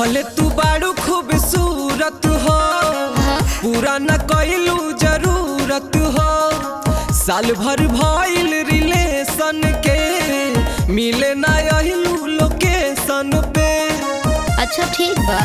भले तू बाड़ू खूबसूरत हो पूरा न कैलू जरूरत हो साल भर भइल रिलेशन के मिले ना अहिलू लोकेशन पे अच्छा ठीक बा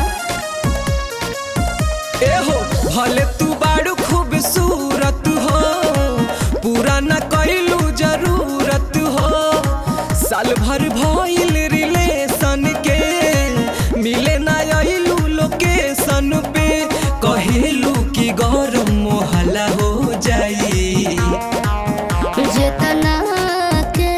एहो भले तू बाड़ू खूबसूरत हो पूरा न कैलू जरूरत हो साल भर भइल रिलेशन के मिले ना अहिलू लोकेशन पे कहेलू कि गौरव मोहला हो जाई जितना के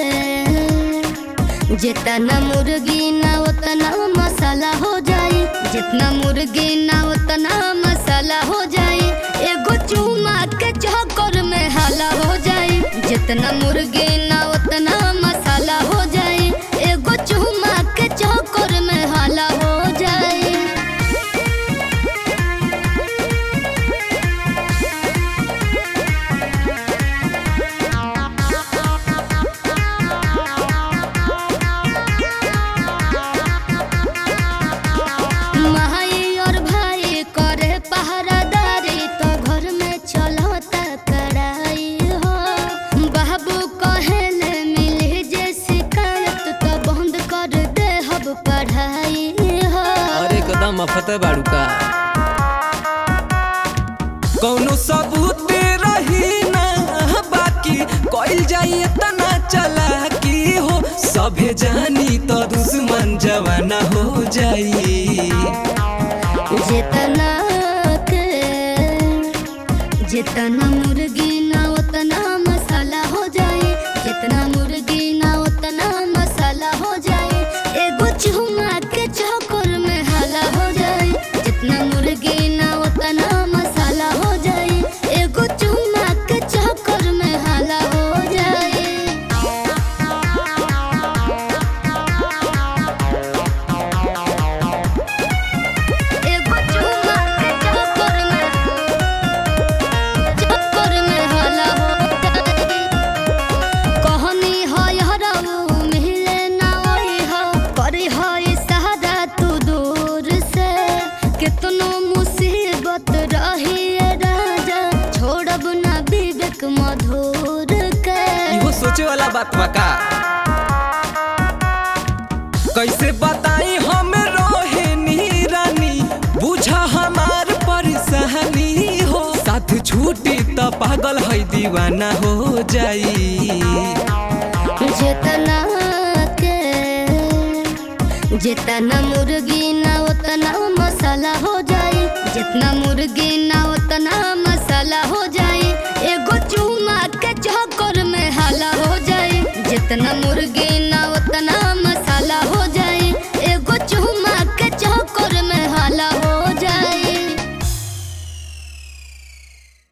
जितना मुर्गी ना उतना मसाला हो जाए जितना मुर्गी ना उतना मसाला हो जाए एगो चूमा के चक्कर में हाला हो जाए जितना मुर्गी ना उतना मसाला हो जाए एगो चूमा के चक्कर में हाला हो जाए माई और भाई करे पहरादारी तो घर में चलता कड़ाई हो बाबू कहेले मिली जे शिकायत तो बंद कर दे हब पढ़ाई हो अरे कदम मफत बाड़ू का कौनो सबूत रही ना बाकी कइल जाई तना चला की हो सभे जानी तो दुश्मन जवाना हो जाई जितना के जितना मुर्गी ना उतना मसाला हो जाए जितना मुर्गी ना उतना मसाला हो जाए एगो चूमा के चक्कर में हाला हो जाए जितना मुर्गी ना उतना मसाला हो जाए एगो चूमा के चक्कर में हाला हो जाए एगो चूमा के चक्कर में चक्कर में हाला हो जाए कहनी है हराऊ मिले ना ओई हो करी है सहारा तू दूर से कितनो मुसीबत रही है राजा छोड़ब ना विवेक मधुर के इहो सोचे वाला बात बा का कैसे बताई हम रोहिणी रानी बुझा हमार परेशानी हो साथ छूटी त पागल है दीवाना हो जाई जितना के जितना मुर्गी ना उतना मसाला हो जाए जितना मुर्गी ना उतना मसाला हो जाए एगो चूमा के चक्कर में हाला हो जाए जितना मुर्गी